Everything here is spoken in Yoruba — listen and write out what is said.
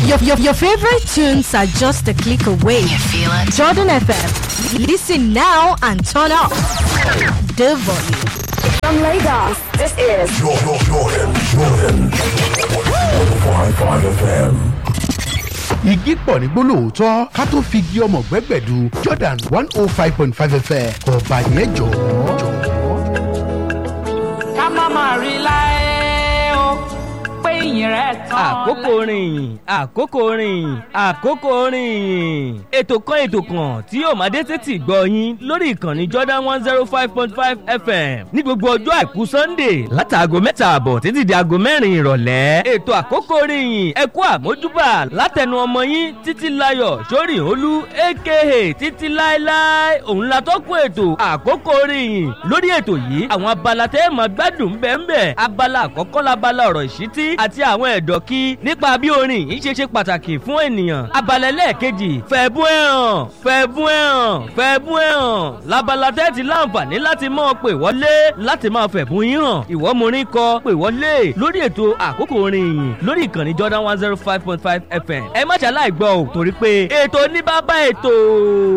Your, your, your favorite tunes are just a click away. You feel it? Jordan FM. Listen now and turn up the volume. From Lagos, this is Jordan, Jordan, Jordan. 105.5 FM. igi pọ̀ ní gbólóòótọ́ ká tó fi igi ọmọ gbẹ́gbẹ̀du jordan one oh five point five fm ọba yẹn jọ̀ọ́. ká má má rí láé o pé ìyìn rẹ̀ tán. àkókò rìn àkókò rìn àkókò rìn ètò kan ètò kan tí yóò máa dé tètè gbọ́ yín lórí ìkànnì jordan one zero five point five fm ní gbogbo ọjọ́ àìkú sunday látàgò mẹ́ta àbọ̀ títí di aago mẹ́rin ìrọ̀lẹ́ ètò àkókò rìn ẹ kú àmójúbà látẹnu ọmọ yín títí láyọ̀ sórí olú aka títí láéláé òun la tọ́kùn ètò àkókò rìn lórí ètò yìí àwọn abala tẹ́ ẹ̀ máa gbádùn bẹ́ẹ̀ abala àkọ́kọ́ labala ọ̀rọ̀ ìṣítí àti àwọn ẹ̀dọ̀ kí nípa bí orin yìí ṣe ṣe pàtàkì fún ènìyàn abala ẹlẹ́ẹ̀kejì fẹ̀bú ẹ̀ hàn fẹ̀bú ẹ̀ hàn fẹ̀bú ẹ̀ hàn labala tẹ́ ti láǹfààní láti máa pè wọlé láti máa fẹ̀bú yín hàn ìwọ́ morin kọ pè wọlé lórí ètò àkókò orin yìí lórí ìkànnì jordan one zero five point five fm ẹ má ṣàlàyé gbọ́ ò torí pé ètò ní bàbá ètò.